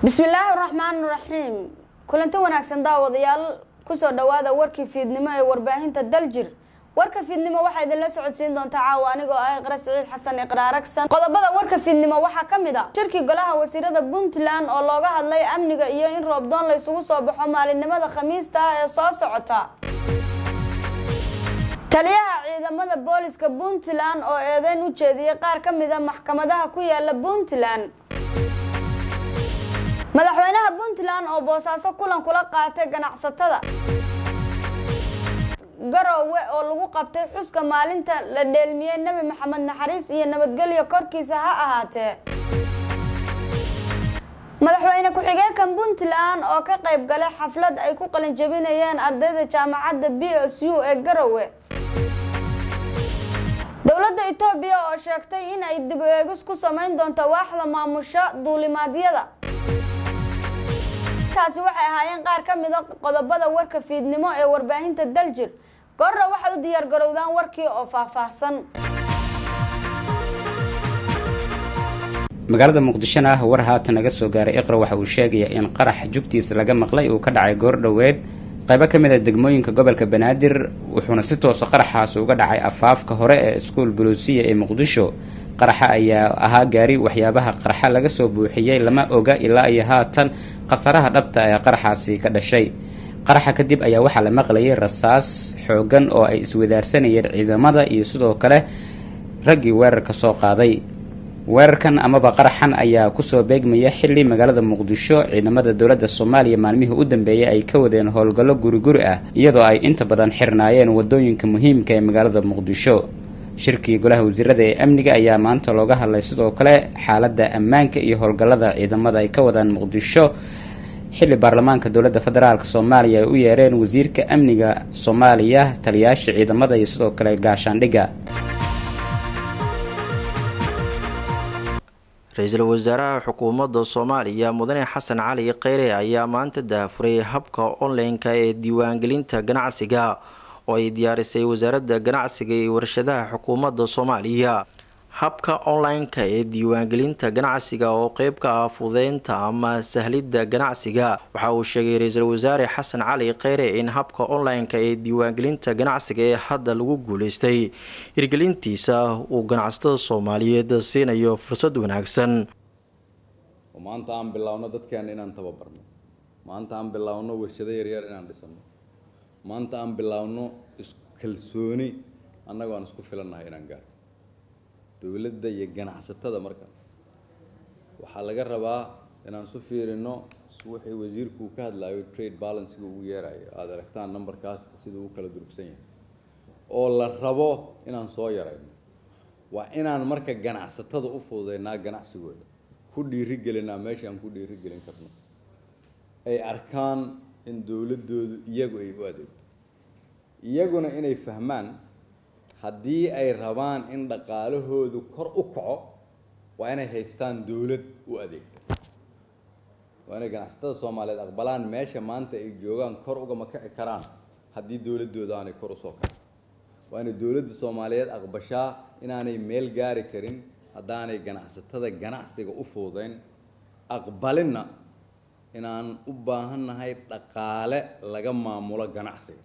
bismillaahi raxmaan raxiim kulanti wanaagsan daawadayaal kusoo dhawaada warkii fiidnimo ee warbaahinta daljir warka fiidnimo waxaa idinla socodsiin doontaa caawa anigoo ah iqra siciid xasan iqraaragsan qodobada warka fiidnimo waxaa ka mid a shirkii golaha wasiirada puntland oo looga hadlay amniga iyo in roobdoon la isugu soo baxo maalinimada khamiista ah ee soo socota taliyaha ciidamada booliska puntland oo eedeyn u jeediyey qaar ka mid a maxkamadaha ku yaala puntland madaxweynaha puntland oo boosaaso kulan kula qaatay ganacsatada garoowe oo lagu qabtay xuska maalinta la dheelmiyey nebi maxamed naxariis iyo nabadgelyo korkiisa ha ahaatee madaxweyne ku-xigeenkan puntland oo ka qayb galay xaflad ay ku qalinjabinayeen ardayda jaamacadda b s u ee garoowe dowladda etoobiya oo sheegtay in ay dib u eegis ku samayn doonto waaxda maamusha duulimaadyada taasi waxay ahaayeen qaar ka mid a qodobada warka fiidnimo ee warbaahinta daljir goorra waxaad u diyaar garowdaan warkii oo faahfaahsan magaalada muqdishona ah war haatan naga soo gaaray iqra waxa uu sheegayaa in qarax jugtiisa laga maqlay uu ka dhacay goor dhoweed qaybo ka mid a degmooyinka gobolka banaadir wuxuuna si toosa qaraxaas uga dhacay afaafka hore ee iskuol buluusiya ee muqdisho qaraxa ayaa ahaa gaari waxyaabaha qarxa laga soo buuxiyey lama oga ilaa iyo haatan khasaraha dhabta ee qaraxaasi ka dhashay qaraxa kadib ayaa waxaa la maqlayay rasaas xoogan oo ay iswadaarsanayeen ciidamada iyo sidoo kale raggii weerarka soo qaaday weerarkan amaba qaraxan ayaa kusoo beegmaya xilli magaalada muqdisho ciidamada dowladda soomaaliya maalmihii u dambeeyay ay ka wadeen howlgallo guri-guri ah iyadoo ay inta badan xirnaayeen wadooyinka muhiimka ee magaalada muqdisho shirkii golaha wasiirada ee amniga ayaa maanta looga hadlay sidoo kale xaaladda ammaanka iyo howlgallada ciidamada ay ka wadaan muqdisho xilli baarlamaanka dowladda federaalk soomaaliya ay u yeereen wasiirka amniga soomaaliya taliyaasha ciidamada iyo sidoo kale gaashaandhigga ra-iisul wasaaraha xukuumadda soomaaliya mudane xasan cali kheyre ayaa maanta daahfuray habka online-ka ee diiwaangelinta ganacsiga oo ay diyaarisay wasaaradda ganacsiga iyo warshadaha xukuumadda soomaaliya habka online-ka ee diiwaangelinta ganacsiga oo qeyb ka ah fudeynta ama sahlidda ganacsiga waxa uu sheegay ra-iisul wasaare xasan cali kheyre in habka online-ka ee diiwaangelinta ganacsiga ee hadda lagu guuleystay hirgelintiisa uu ganacsatada soomaaliyeed siinayo fursad wanaagsan maanta aan bilaawno dadkeena inaan tababarno maanta aan bilaawno warshado yaryar inaan dhisano maanta aan bilaawno iskalsooni annagoo aan isku filannahay inaan gaarno dowladda iyo ganacsatada marka waxaa laga rabaa inaan isu fiirino wixii wasiirku uu ka hadlaayo trade balansiga ugu yeerayo aada aragtaan numberkaas siduu u kala durugsan yahay oo la rabo inaan soo yarayno waa inaan marka ganacsatada u fududeynaa ganacsigooda ku dhiirigelinaa meesha aan ku dhiirigelin karno ay arkaan in dowladdoodu iyagu ay u adeegto iyaguna inay fahmaan haddii ay rabaan in dhaqaalahoodu kor u kaco waa inay haystaan dowlad u adeegta waa inay ganacsatada soomaaliyeed aqbalaan meesha maanta ay joogaan kor ugama kici karaan haddii dowladdooda aanay kor usoo kacin waa inay dowladda soomaaliyeed aqbashaa inaanay meel gaari karin haddaanay ganacsatada ganacsiga u fuudeyn aqbalinna inaan u baahannahay dhaqaale laga maamulo ganacsiga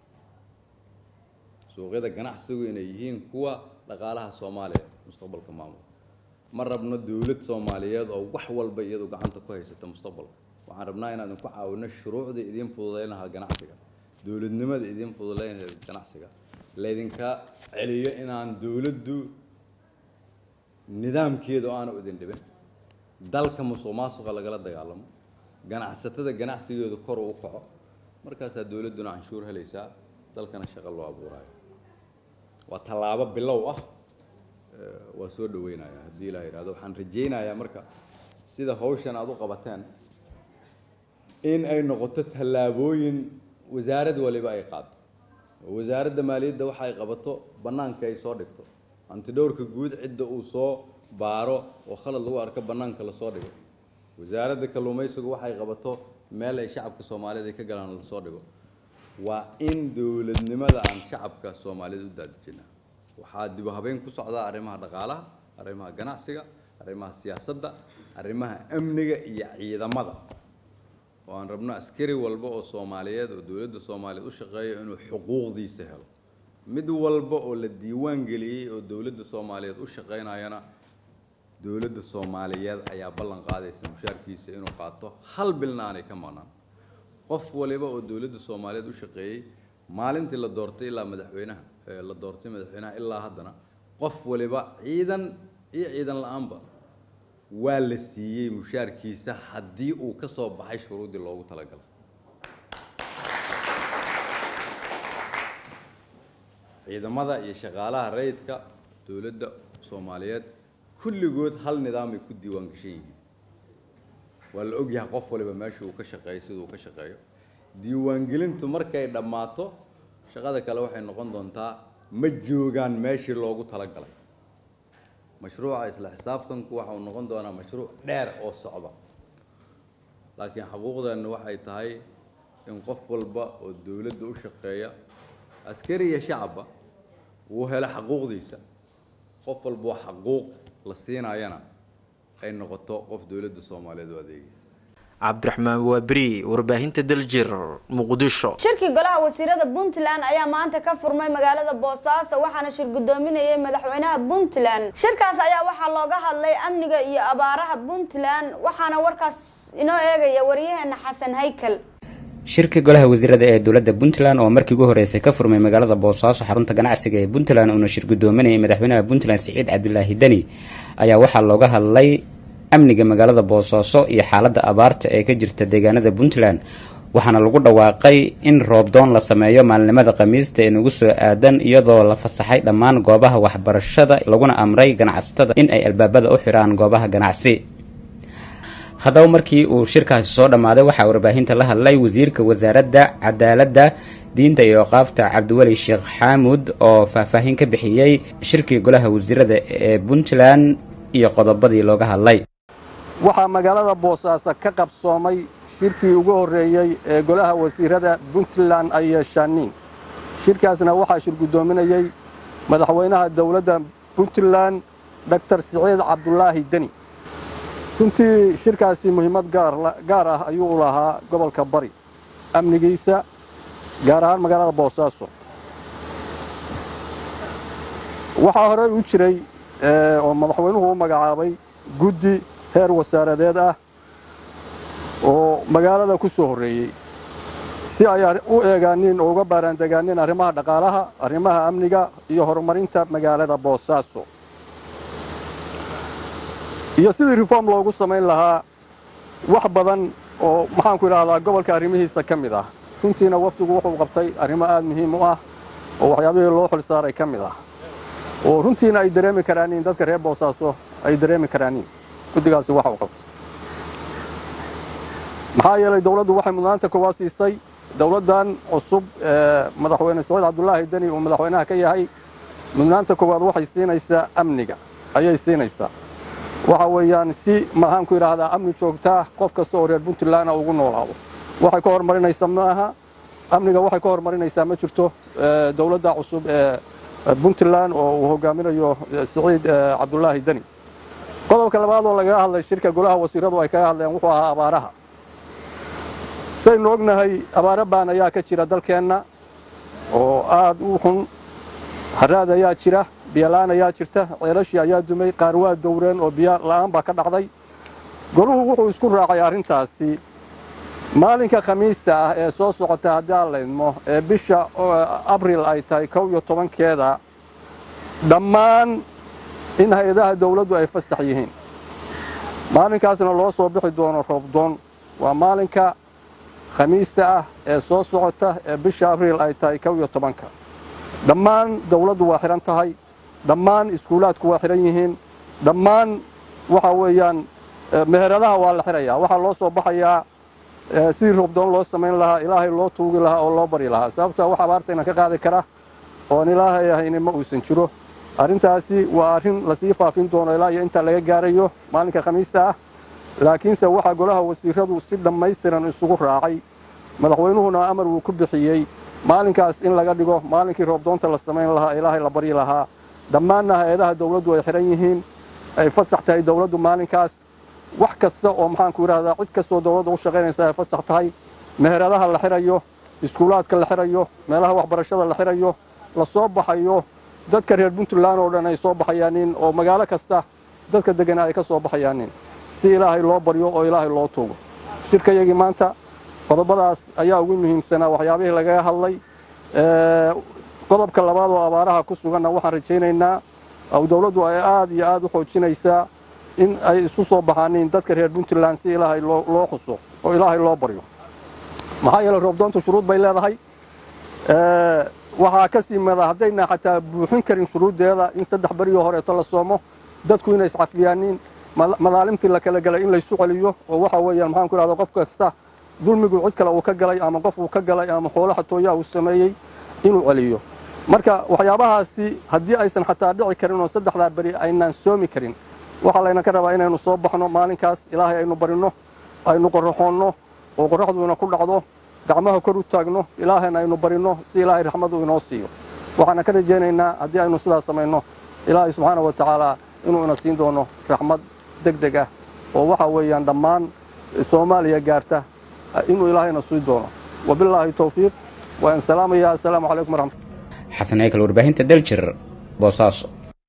suuqyada ganacsigu inay yihiin kuwa dhaqaalaha soomaaliya mustaqbalka maamul ma rabno dowlad soomaaliyeed oo wax walba iyadu gacanta ku haysata mustaqbalka waxaan rabnaa inaan idinku caawino shuruucda idiin fududeyn lahaa ganacsiga dowladnimada idiin fududeyn lahaa ganacsiga laydinka celiyo inaan dowladdu nidaamkeeda oo aanu idin dhibin dalka musuq maasuqa lagala dagaalamo ganacsatada ganacsigeedu kor u kaco markaasaa dowladduna canshuur helaysaa dalkana shaqo loo abuuraayo waa tallaabo bilow ah waa soo dhaweynaya haddii ilaa yidhahdo waxaan rajaynayaa marka sida hawshan aada u qabateen in ay noqoto tallaabooyin wasaarad waliba ay qaado oo wasaaradda maaliyadda waxa ay qabato bannaanka ay soo dhigto antidhowrka guud cidda uu soo baaro oo khalad lagu arko bannaanka lasoo dhigo wasaaradda kalluumaysigu waxay qabato meel ay shacabka soomaaliyeed ay ka galaan lasoo dhigo waa in dowladnimada aan shacabka soomaaliyeed u daadejinaa waxaa dib u habeyn ku socdaa arrimaha dhaqaalaha arrimaha ganacsiga arrimaha siyaasadda arrimaha amniga iyo ciidamada oo aan rabno askari walba oo soomaaliyeed oo dowladda soomaaliyeed u shaqeeya inuu xuquuqdiisa helo mid walba oo la diiwaan geliyey oo dowladda soomaaliyeed u shaqeynayana dowladda soomaaliyeed ayaa ballan qaadaysa mushaarkiisa inuu qaato hal bilna aanay ka maqnaan qof waliba oo dowladda soomaaliyeed u shaqeeyey maalintii la doortay ilaa madaxweynaha la doortay madaxweynaha ilaa haddana qof waliba ciidan iyo ciidan la-aanba waa la siiyey mushaarkiisa haddii uu ka soo baxay shuruuddii loogu talagalay ciidamada iyo shaqaalaha rayidka dowladda soomaaliyeed kulligood hal nidaamay ku diiwaan gashan yihiin waa la ogyahay qof waliba meesha uu ka shaqeeyo siduu ka shaqeeyo diiwaangelintu markay dhammaato shaqada kale waxay noqon doontaa ma joogaan meeshii loogu talagalay mashruuca isla xisaabtanku waxa uu noqon doonaa mashruuc dheer oo socda laakiin xaquuqdeenna waxay tahay in qof walba oo dowladda u shaqeeya askari iyo shacabba uu helo xaquuqdiisa qof walba oo xaquuq la siinayana ay noqoto qof dowladda soomaaliyeed u adeegaysa cabdiraxmaan waaberi warbaahinta daljir muqdisho shirkii golaha wasiirada puntland ayaa maanta ka furmay magaalada boosaaso waxaana shir guddoominayay madaxweynaha puntland shirkaas ayaa waxaa looga hadlay amniga iyo abaaraha puntland waxaana warkaas inoo eegaya wariyaheena xasan haykal shirka golaha wasiirada ee dowladda puntland oo markii ugu horreysay ka furmay magaalada boosaaso xarunta ganacsiga ee puntland uuna shir guddoominayay madaxweynaha puntland siciid cabdilaahi deni ayaa waxaa looga hadlay amniga magaalada boosaaso iyo xaaladda abaarta ee ka jirta deegaanada puntland waxaana lagu dhawaaqay in roobdoon la sameeyo maalinimada khamiista ee nagu soo aadan iyadoo la fasaxay dhammaan goobaha waxbarashada laguna amray ganacsatada in ay albaabada u xidhaan goobaha ganacsi haddaba markii uu shirkaasi soo dhammaaday waxaa warbaahinta la hadlay wasiirka wasaaradda cadaaladda diinta iyo oqaafta cabdiweli sheekh xaamud oo faahfaahin ka bixiyey shirkii golaha wasiirada ee puntland iyo qodobadii looga hadlay waxaa magaalada boosaaso ka qabsoomay shirkii ugu horreeyey ee golaha wasiirada puntland ay yeeshaaniin shirkaasna waxaa shir guddoominayey madaxweynaha dowladda puntland doctor siciid cabdulaahi deni runtii shirkaasi muhiimad gaar ah ayuu u lahaa gobolka bari amnigiisa gaar ahaan magaalada boosaaso waxaa horey u jiray oo madaxweynuhu u magacaabay guddi heer wasaaradeed ah oo magaalada ku soo horreeyey si ay u eegaaniin oo uga baaraandegaanin arrimaha dhaqaalaha arrimaha amniga iyo horumarinta magaalada boosaaso iyo sidii reform loogu samayn lahaa wax badan oo maxaanku idhahdaa gobolka arrimihiisa ka mid ah runtiina wafdigu wuxuu qabtay arrimo aad muhiim u ah oo waxyaabihii loo xil saaray ka mid ah oo runtiina ay dareemi karaaniin dadka reer boosaaso ay dareemi karaaniin guddigaasi waxa uu qabtay maxaa yeelay dawladdu waxay mudnaanta koowaad siisay dawladdan cusub ee madaxweyne saciid cabdulaahi deni uu madaxweynaha ka yahay mudnaanta koowaad waxay siinaysaa amniga ayay siinaysaa waxa weeyaan si maxaanku idhaahdaa amni joogtaa qof kasta oo reer puntlandna ugu noolaado waxay ka horumarinaysaa maaha amniga waxay ka horumarinaysaa ma jirto dawladda cusub ee puntland oo uu hogaaminayo siciid cabdulaahi deni qodobka labaad oo lagaga hadlay shirka golaha wasiiradu ay kaga hadleen wuxuu ahaa abaaraha saynu ognahay abaaro baan ayaa ka jira dalkeenna oo aad u xun haraad ayaa jira biyola-aan ayaa jirta ceelashii ayaa dumay qaar waa dowreen oo biyo la'aan baa ka dhacday goluhu wuxuu isku raacay arrintaasi maalinka khamiista ah ee soo socota haddii aan laydmo ee bisha abril ay tahay kow iyo tobankeeda dhammaan in hay-adaha dawladdu ay fasax yihiin maalinkaasna loo soo bixi doono roobdoon waa maalinka khamiista ah ee soo socota ee bisha abriil ay tahay kow iyo tobanka dhammaan dawladdu waa xidhan tahay dhammaan iskuulaadku waa xidhan yihiin dhammaan waxa weeyaan meheradaha waa la xidhayaa waxaa loo soo baxayaa sidii roobdoon loo samayn lahaa ilaahay loo tuugi lahaa oo loo bari lahaa sababta wax abaartayna ka qaadi kara oon ilaahay ahayni ma uusan jiro arrintaasi waa arrin lasii faafin doono ilaa iyo inta laga gaarayo maalinka khamiista ah laakiinse waxaa golaha wasiiradu si dhammaystiran isugu raacay madaxweynuhuna amar wuu ku bixiyey maalinkaas in laga dhigo maalinkii roobdoonta la samayn lahaa ilaahay la baryi lahaa dhammaanna hay-adaha dawladdu ay xidhan yihiin ay fasax tahay dawladdu maalinkaas wax kasta oo maxaanku yidhahdaa cid kastoo dowladda u shaqaynaysa ay fasax tahay meheradaha la xirayo iskuulaadka la xirayo meelaha waxbarashada la xirayo la soo baxayo dadka reer puntland oo dhan ay soo baxayaanin oo magaalo kasta dadka degana ay ka soo baxayaanin si ilaahay loo baryo oo ilaahay loo tuugo shirkayagii maanta qodobadaas ayaa ugu muhiimsanaa waxyaabihii lagaga hadlay qodobka labaad oo abaaraha ku suganna waxaan rajaynaynaa dowladdu ay aad iyo aad u xoojinaysaa in ay isu soo baxaanin dadka reer puntland si ilaahay loo xuso oo ilaahay loo baryo maxaa yeele roobdoontu shuruud bay leedahay waxaa ka sii mada haddayna xataa buuxin karin shuruuddeeda in saddex berigii horeeto la soomo dadku inay iscafiyaanin madaalimtii la kala galay in laysu celiyo oo waxa weeyaan maxaan ku idhahda qof kasta dulmigu cid kale uu ka galay ama qof uu ka galay ama xoolo xatooyaa uu sameeyey inuu celiyo marka waxyaabahaasi haddii aysan xataa dhici karin oo saddexdaa beri aynaan soomi karin waxaa layna ka rabaa inaynu soo baxno maalinkaas ilaahay aynu barinno aynu qorraxoonno oo qorraxduina ku dhacdo gacmaha kor u taagno ilaahayna aynu barinno si ilaahay raxmadu inoo siiyo waxaana ka rajaynaynaa haddii aynu sidaas samayno ilaahay subxaana wa tacaala inuu ina siin doono raxmad deg deg ah oo waxa weeyaan dhammaan soomaaliya gaarta inuu ilaahayna sii doono wabilaahi towfiiq waan salaamayaa assalaamu calaykum waraxmat xasan eykal warbaahinta daljir boosaaso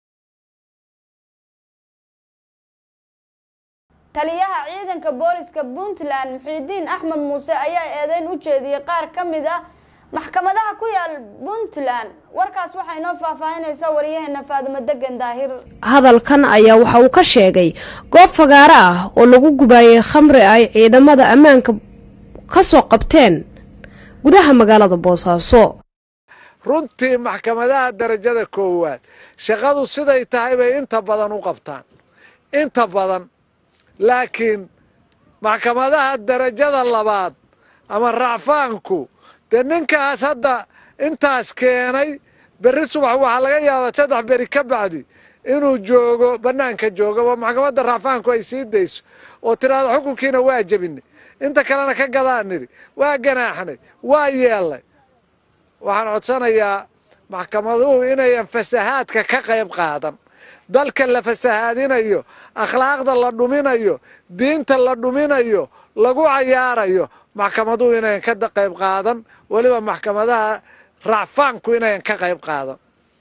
taliyaha ciidanka booliska puntland muxiidiin axmed muuse ayaa eedeyn u jeediyey qaar ka mid a maxkamadaha ku yaal puntland warkaas waxaa inoo faahfaahinaysa waryaheena faadimo degan daahir hadalkan ayaa waxa uu ka sheegay goob fagaaro ah oo lagu gubaayay khamri ay ciidamada ammaanka ka soo qabteen gudaha magaalada boosaaso runtii maxkamadaha darajada koowaad shaqadu siday tahay bay inta badan u qabtaan inta badan laakiin maxkamadaha darajada labaad ama racfaanku dee ninkaas hadda intaas keenay berri subax waxaa laga yaabaa saddex beri ka bacdi inuu joogo bannaanka joogo maxkamadda racfaanku ay sii dayso oo tiraahdo xukunkiina waa jebinay inta kalena ka gadaan nidhi waa ganaaxnay waa yeellay waxaan codsanayaa maxkamaduhu inayan fasahaadka ka qayb qaadan dalka la fasahaadinayo akhlaaqda la dhuminayo diinta la dhuminayo lagu cayaarayo maxkamaduhu inayan ka qayb qaadan weliba maxkamadaha racfaanku inayan ka qayb qaadan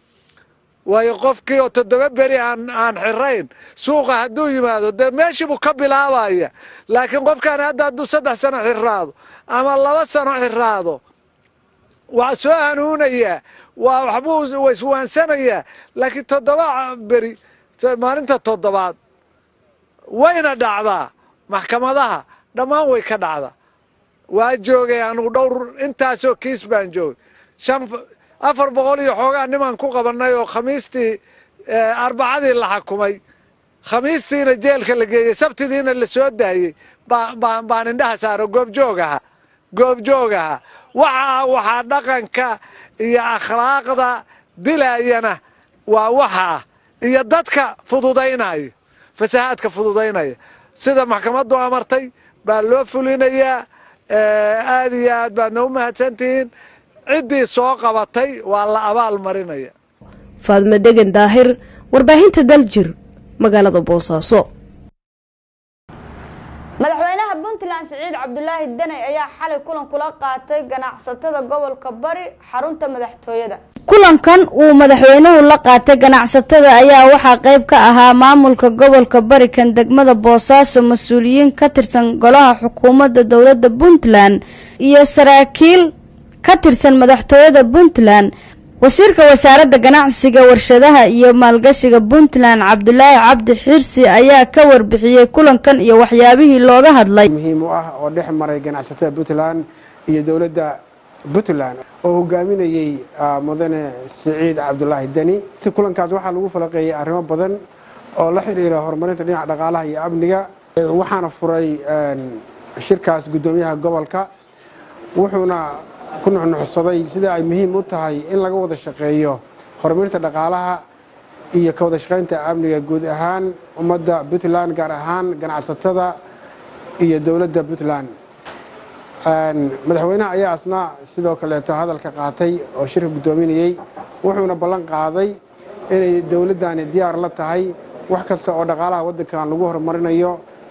waayo qofkii oo toddoba beri aan aan xirayn suuqa hadduu yimaado dee meeshiibuu ka bilaabaya laakiin qofkaan hadda hadduu saddex sano xiraado ama laba sano xiraado waa soo hanuunayaa waa waxbuu iswaansanayaa laakiin toddoba beri maalinta toddobaad wayna dhacdaa maxkamadaha dhammaan way ka dhacdaa waa joogay anugu dhowr intaasoo kiis baan joogay shan afar boqol iyo xoogaa nimaan ku qabannay oo khamiistii arbacadii la xakumay khamiistiina jeelka la geeyey sabtidiina la soo daayey baan indhaha saaro goobjoog aha goobjoog aha waxaa waxaa dhaqanka iyo akhlaaqda dilayana waa waxaa iyo dadka fududaynaya fasahaadka fududaynaya sida maxkamaddu amartay baa loo fulinayaa aad iyo aad baadna u mahadsantihiin ciddii soo qabatay waa la abaal marinaya faadmo degan daahir warbaahinta daljir magaalada boosaaso madaxweynaha puntland siciid cabdulaahi daney ayaa xalay kulan kula qaatay ganacsatada gobolka bari xarunta madaxtooyada kulankan uu madaxweynuhu la qaatay ganacsatada ayaa waxaa qayb ka ahaa maamulka gobolka bari kan degmada boosaaso mas-uuliyiin ka tirsan golaha xukuumadda dowladda puntland iyo saraakiil ka tirsan madaxtooyada puntland wasiirka wasaaradda ganacsiga warshadaha iyo maalgashiga puntland cabdulaahi cabdi xirsi ayaa ka warbixiyey kulankan iyo waxyaabihii looga hadlay muhiim u ah oo dhex maray ganacsatada puntland iyo dowladda puntland oo hogaaminayey mudane siciid cabdulaahi deni kulankaas waxaa lagu falaqeeyey arrimo badan oo la xidhiira horumarinta dhinaca dhaqaalaha iyo amniga waxaana furay shirkaas guddoomiyaha gobolka wuxuuna ku nuxnuxsaday sida ay muhiim u tahay in laga wada shaqeeyo horumarinta dhaqaalaha iyo ka wada shaqaynta amniga guud ahaan ummadda puntland gaar ahaan ganacsatada iyo dowladda puntland madaxweynaha ayaa asna sidoo kaleeto hadalka qaatay oo shirka guddoominayey wuxuuna ballan qaaday inay dowladdani diyaar la tahay wax kasta oo dhaqaalaha waddankan lagu horumarinayo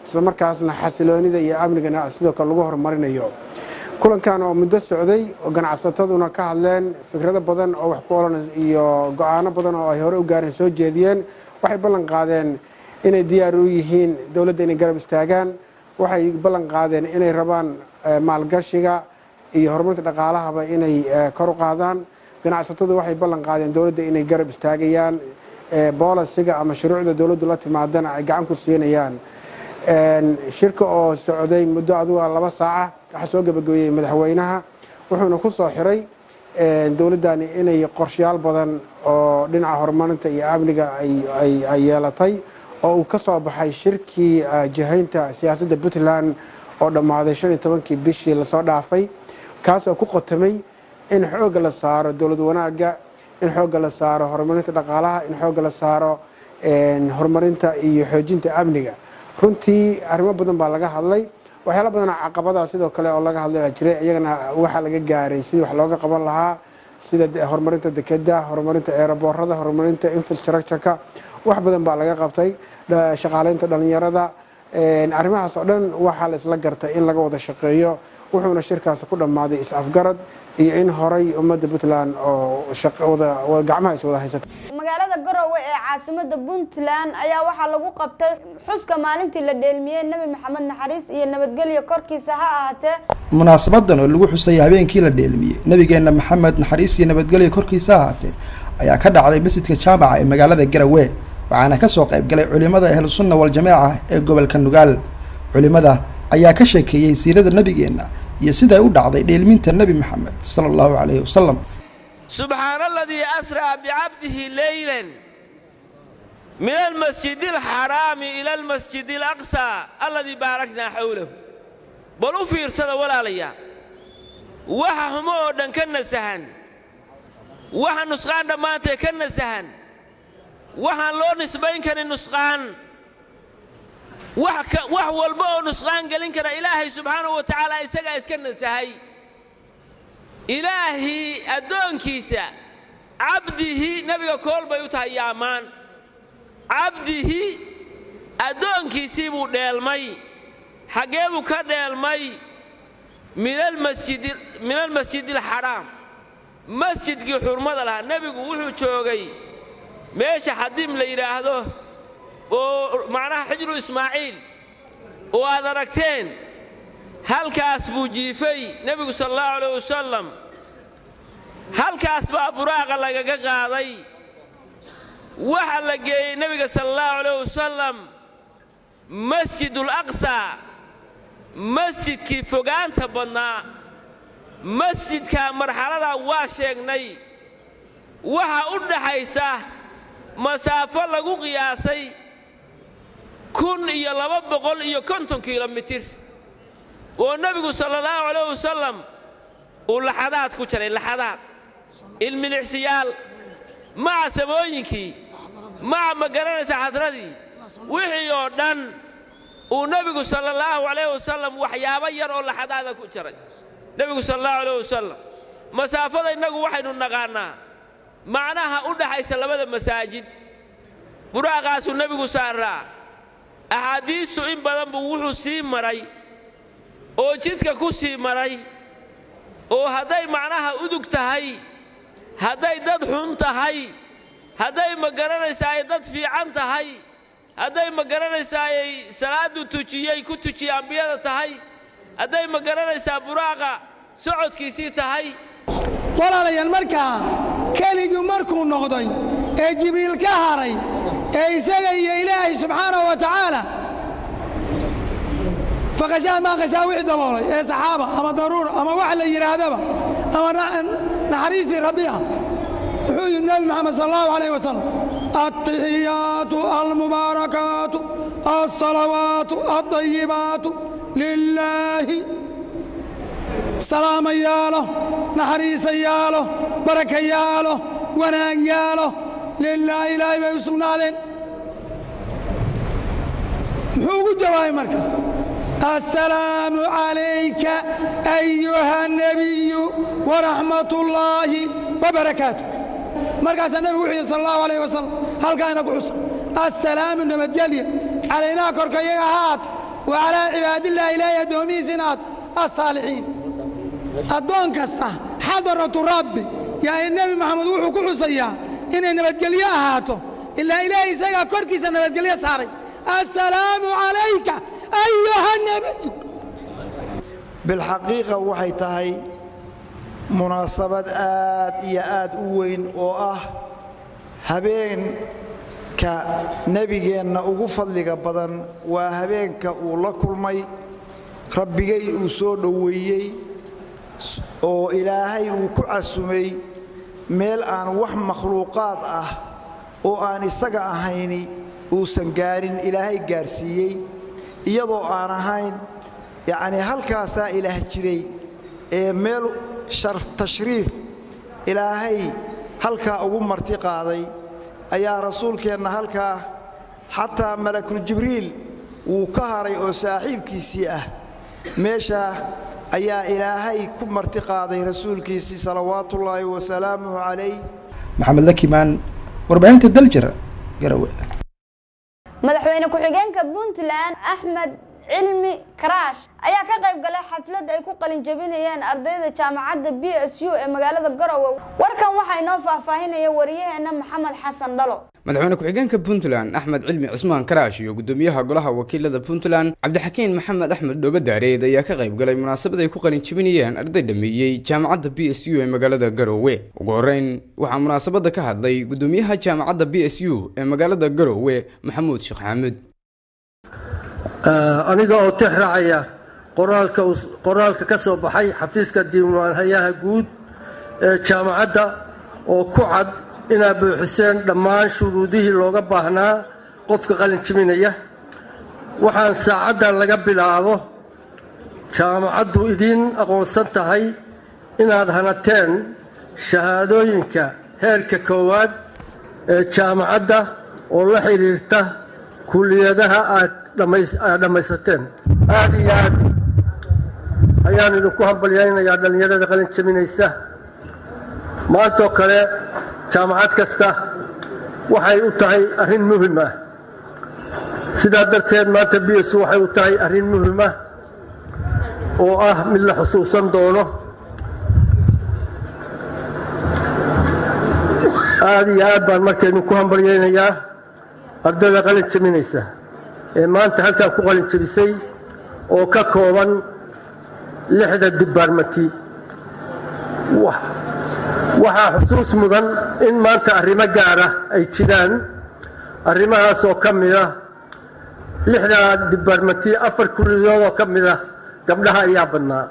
islamarkaasna xasiloonida iyo amnigana sidoo kale lagu horumarinayo kulankan oo muddo socday oo ganacsataduna ka hadleen fikrado badan oo wax ku olan iyo go-aano badan oo ay hore u gaareen soo jeediyeen waxay ballan qaadeen inay diyaar u yihiin dowladda inay garab istaagaan waxay ballan qaadeen inay rabaan maalgashiga iyo horumarka dhaqaalahaba inay kor u qaadaan ganacsatadu waxay ballan qaadeen dowladda inay garab istaagayaan boolisiga ama shuruucda dowladdu la timaadana ay gacan ku siinayaan shirka oo socday muddo aduga laba saaca waxaa soo gebagabeeyey madaxweynaha wuxuuna ku soo xiray dowladdani inay qorshayaal badan oo dhinaca horumarinta iyo amniga ay yeelatay oo uu ka soo baxay shirkii jihaynta siyaasadda puntland oo dhammaaday shan iyo tobankii bishii lasoo dhaafay kaas oo ku qotamay in xoogga la saaro dowlad wanaagga in xoogga la saaro horumarinta dhaqaalaha in xoogga la saaro horumarinta iyo xoojinta amniga runtii arrimo badan baa laga hadlay waxyaala badanoo caqabadaha sidoo kale oo laga hadlay baa jiray iyagana waxaa laga gaaray sidii wax looga qaban lahaa sida horumarinta dekeda horumarinta eeraboorada horumarinta infrastructureka wax badan baa laga qabtay shaqaaleynta dhalinyarada arrimahaas oo dhan waxaa la isla gartay in laga wada shaqeeyo wuxuuna shirkaasi ku dhammaaday is-afgarad iyo in horay ummadda puntland oo gacmaha is wada haysata magaalada garowe ee caasimada puntland ayaa waxaa lagu qabtay xuska maalintii la dheelmiyey nebi maxamed naxariis iyo nabadgelyo korkiisa ha ahaatee munaasabadan oo lagu xusay habeenkii la dheelmiyey nabigeenna maxamed naxariis iyo nabadgelyo korkiisa ha ahaatee ayaa ka dhacday masjidka jaamaca ee magaalada garowe waxaana kasoo qayb galay culimada ahlusunna waljamaaca ee gobolka nugaal culimada ayaa ka sheekeeyey siirada nebigeenna iyo siday u dhacday dheelminta nebi maxamed sala allahu calayhi wasalam subxaana aladii asraa bicabdihi leylan min almasjidi alxaraami ila almasjidi alaqsaa alladii baaraknaa xowlahu bal u fiirsada walaalayaa waxa xumo oo dhan ka nasahan waxa nusqaan dhammaantee ka nasahan waxaan loo nisbayn karin nusqaan wax walba oo nusqaan gelin kara ilaahay subxaanahu wa tacaala isagaa iska nasahay ilaahii addoonkiisa cabdihi nebiga kool bay u tahay iyo ammaan cabdihi addoonkiisii buu dheelmay xaggee buu ka dheelmay min almasjidi alxaraam masjidkii xurmada lahaa nebigu wuxuu joogay meesha xadiim la yidhaahdo oo macnaha xijru ismaaciil oo aad aragteen halkaas buu jiifay nebigu sala allahu alayh wasalam halkaas baa buraaqa lagaga qaaday waxa la geeyey nebiga sala allahu alayh wasalam masjidul aqsaa masjidkii fogaanta badnaa masjidkaa marxaladaa waa sheegnay waxa u dhaxaysa masaafo lagu qiyaasay kun iyo laba boqol iyo konton kilomitir oo nebigu sala allahu calayh wasalam uu laxadaad ku jaray laxadaad ilmilicsiyaal maca samooyinkii maca ma garanaysa xadradii wixii oo dhan uu nebigu sala allahu calayh wasalam waxyaabo yar oo laxadaada ku jaray nebigu sala allahu calayh wasalam masaafada innagu waxaynu naqaannaa macnaha u dhaxaysa labada masaajid buraaqaasuu nebigu saaraa axaadiistu in badan buu wuxuu sii maray oo jidka ku sii maray oo hadday macnaha udug tahay hadday dad xun tahay hadday ma garanaysaa ay dad fiican tahay hadday ma garanaysaa ay salaadu tujiyey ku tujiye ambiyada tahay hadday ma garanaysaa buraaqa socodkiisii tahay walaalayaal markaa keligii markuu noqday ee jibriil ka haray ee isaga iyo ilaahay subxaanahu wa tacaala faqashaa maa qashaa wixii daboolay ee saxaaba ama daruura ama wax la yidhaahdaba ama naxariistii rabbi ah wuxuu yidhi nebi moxamed sal allahu alayh wasalam altaxiyaatu almubaarakaatu alsalawaatu aldayibaatu lilaahi salaama yaalo naxariisa yaalo baraka yaalo wanaag yaalo lilaahi ilaahay bay u sugnaadeen muxuu ugu jawaabay marka assalaamu calayka ayuha nebiyu waraxmat ullaahi wabarakaatu markaasaa nebigu wuxuu yidhi sal allahu alayh wasalam halkaayna ku xusa assalaamu nabadgelya calaynaa korka iyaga haato wa calaa cibaadillaahi ilaahay addoomihiisa inaad assaalixiin addoon kasta xadaratu rabbi yani nebi maxamed wuxuu ku xusayaa inay nabadgelyo ahaato ilaa ilaahay isagaa korkiisa nabadgelyo saaray assalaamu calayka ayuha nebiyu bilxaqiiqa waxay tahay munaasabad aad iyo aad u weyn oo ah habeenka nebigeenna ugu fadliga badan waa habeenka uu la kulmay rabbigay uu soo dhoweeyey oo ilaahay uu ku casumay meel aan wax makhluuqaad ah oo aan isaga ahayni uusan gaarin ilaahay gaarsiiyey iyadoo aan ahayn yacnii halkaasaa ilaah jiray ee meel tashriif ilaahay halkaa ugu marti qaaday ayaa rasuulkeenna halkaa xataa malakuljibriil wuu ka haray oo saaxiibkiisii ah meeshaa ayaa ilaahay ku marti qaaday rasuulkiisii salawaatuullaahi wasalaamuhu calayh maxamed lakimaan warbaahinta daljir garawe madaxweyne ku-xigeenka puntland axmed cilmi karaash ayaa ka qayb galay xaflad ay ku qalin jabinayeen ardayda jaamacadda b s u ee magaalada garowe warkan waxaa inoo faahfaahinaya wariyaheena maxamed xasan dhalo madaxweyne ku-xigeenka puntland axmed cilmi cismaan karaash iyo gudoomiyaha golaha wakiilada puntland cabdixakiin maxamed axmed dhoobadaareed ayaa ka qayb galay munaasabad ay ku qalin jabinayeen arday dhameeyey jaamacadda b s u ee magaalada garowe ugu horeyn waxaa munaasabada ka hadlay gudoomiyaha jaamacadda b s u ee magaalada garowe maxamuud sheekh xaamud aniga oo tix raacaya qoraalka ka soo baxay xafiiska diiwaanhayaha guud ee jaamacadda oo ku cad inaad buuxiseen dhammaan shuruudihii looga baahnaa qofka qalin jibinaya waxaan saacaddan laga bilaabo jaamacaddu idiin aqoonsan tahay inaad hanateen shahaadooyinka heerka koowaad ee jaamacadda oo la xidhiirta kulliyadaha aad dhammaysateen aad iyo aad ayaan idinku hambalyaynayaa dhallinyarada qalin jabinaysa maantoo kale jaamacad kasta waxay u tahay arrin muhim ah sidaa darteed maanta b s waxay u tahay arrin muhim ah oo ah mid la xusuusan doono aad iyo aad baan marka idinku hambalyaynayaa ardayda qalin jabinaysa ee maanta halkan ku qalin jabisay oo ka kooban lixda dibaarmati waxaa xusuus mudan in maanta arrimo gaara ay jiraan arrimahaas oo ka mida lixda dibaarmati afar kulliyood oo ka mida gabdhaha ayaa badnaa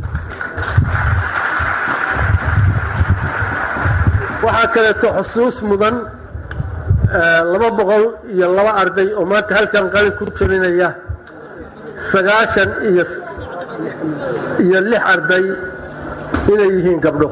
waxaa kaleeto xusuus mudan laba boqol iyo laba arday oo maanta halkan qalin ku jabinaya sagaashan iyo iyo lix arday inay yihiin gabdho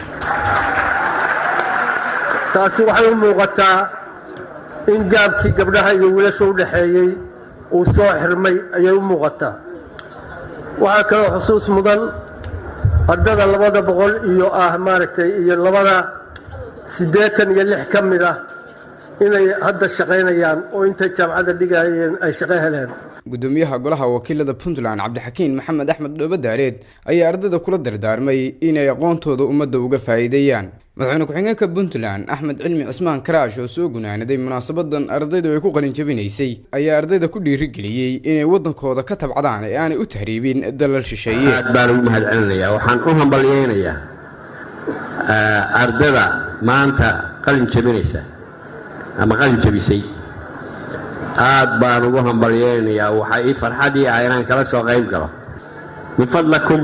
taasi waxay u muuqataa in gaabkii gabdhaha iyo wiilasha u dhaxeeyey uu soo xirmay ayay u muuqataa waxaa kaloo xusuus mudan ardada labada boqol iyo ah maaragtay iyo labada siddeetan iyo lix ka mid ah inay hadda shaqaynayaan oo intay jaamacadda dhigayeen ay shaqo heleen gudoomiyaha golaha wakiilada puntland cabdixakiin maxamed axmed dhoobadaareed ayaa ardayda kula dardaarmay inay aqoontooda ummadda uga faa'iideeyaan madaxweyne ku-xigeenka puntland axmed cilmi cismaan karaash oo soo gunaanaday munaasabadan ardaydu ay ku qalin jabinaysay ayaa ardayda ku dhiirigeliyey inay waddankooda ka tabcadaan ee aanay u tahriibin dalal shisheeye aad baan ugu mahad celinayaa waxaan u hambalyaynayaa ardada maanta qalin jabinaysa ama qalin jabisay aad baan ugu hambalyaynayaa waxaa ii farxadii ah inaan kala soo qayb galo min fadlakum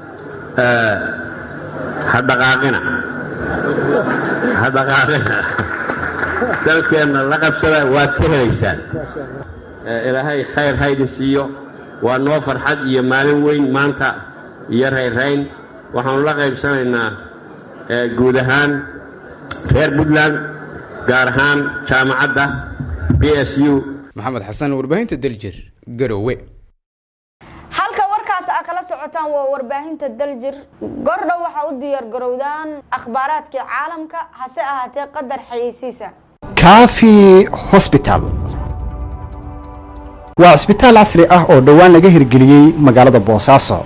ha dhaqaaqina ha dhaqaaqina dalkeenna la qabsada waad ka helaysaan ilaahay khayr haydi siiyo waa noo farxad iyo maalin weyn maanta iyo rayrayn waxaanu la qaybsanaynaa guud ahaan reer puntland gaar ahaan jaamacadda b s u maxamed xasan warbaahinta daljir garowe halka warkaas aa kala socotaan waa warbaahinta daljir gordhow waxaa u diyaar garowdaan akhbaaraadkii caalamka hase ahaatee qadar xayeysiisa kaafi hosbital waa cisbitaal casri ah oo dhowaan laga hirgeliyey magaalada boosaaso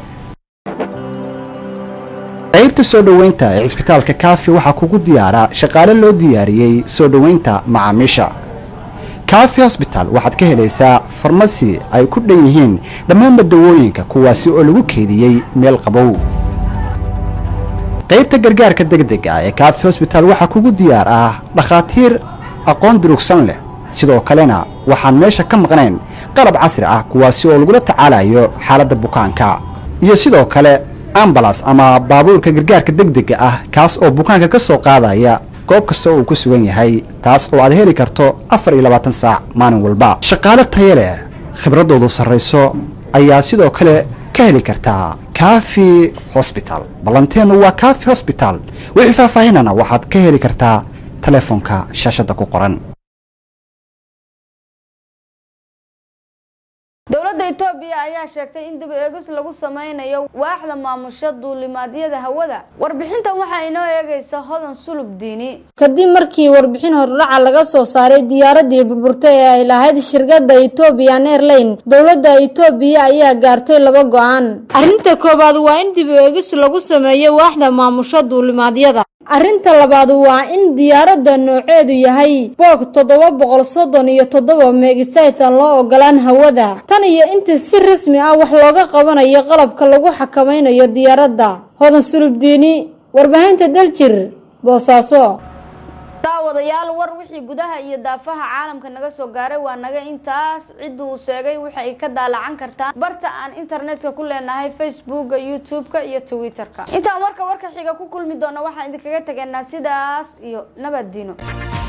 qaybta soo dhoweynta ee cisbitaalka kaafi waxaa kugu diyaara shaqaale loo diyaariyey soo dhoweynta macaamiisha kaafi hosbital waxaad ka helaysaa farmasi ay ku dhan yihiin dhammaanba dawooyinka kuwaasi oo lagu keediyey meel qabow qaybta gargaarka degdega ee kaafi hosbital waxaa kugu diyaar ah dhakhaatiir aqoon durugsan leh sidoo kalena waxaan meesha ka maqnayn qalab casri ah kuwaasi oo lagula tacaalayo xaaladda bukaanka iyo sidoo kale ambalas ama baabuurka gargaarka degdega ah kaas oo bukaanka ka soo qaadaya goob kasta oo uu ku sugan yahay taas oo aad heli karto afar iyo labaatan saac maalin walba shaqaale taya leh khibraddoodu sarrayso ayaa sidoo kale ka heli kartaa kaafi hosbital ballanteennu waa kaafi hosbital wixii faahfaahinana waxaad ka heli kartaa telefoonka shaashadda ku qoran dowladda etoobiya ayaa sheegtay in dib eegis lagu sameynayo waaxda maamusha duulimaadyada hawada warbixintan waxaa inoo eegaysa hodan sulub diini kadib markii warbixin hordhaca laga soo saaray diyaaradii burburtay ee ay lahayd shirkadda ethoobiyan airline dowladda etoobiya ayaa gaartay laba go-aan arrinta koowaad waa in dib eegis lagu sameeyo waaxda maamusha duulimaadyada arrinta labaad waa in diyaaradda nooceedu yahay boog toddoba boqol soddon iyo toddoba meegisayt aan loo ogolaan hawada tan iyo intii si rasmi ah wax looga qabanayo qalabka lagu xakamaynayo diyaaradda hodan sulubdiini warbaahinta daljir boosaaso daawadayaal war wixii gudaha iyo daafaha caalamka naga soo gaaray waa naga intaas cidda uu sheegay waxay ka daalacan kartaa barta aan internetka ku leenahay facebooka youtube-ka iyo twitter-ka intaan warka warka xiga ku kulmi doona waxaan idinkaga tegaynaa sidaas iyo nabad diino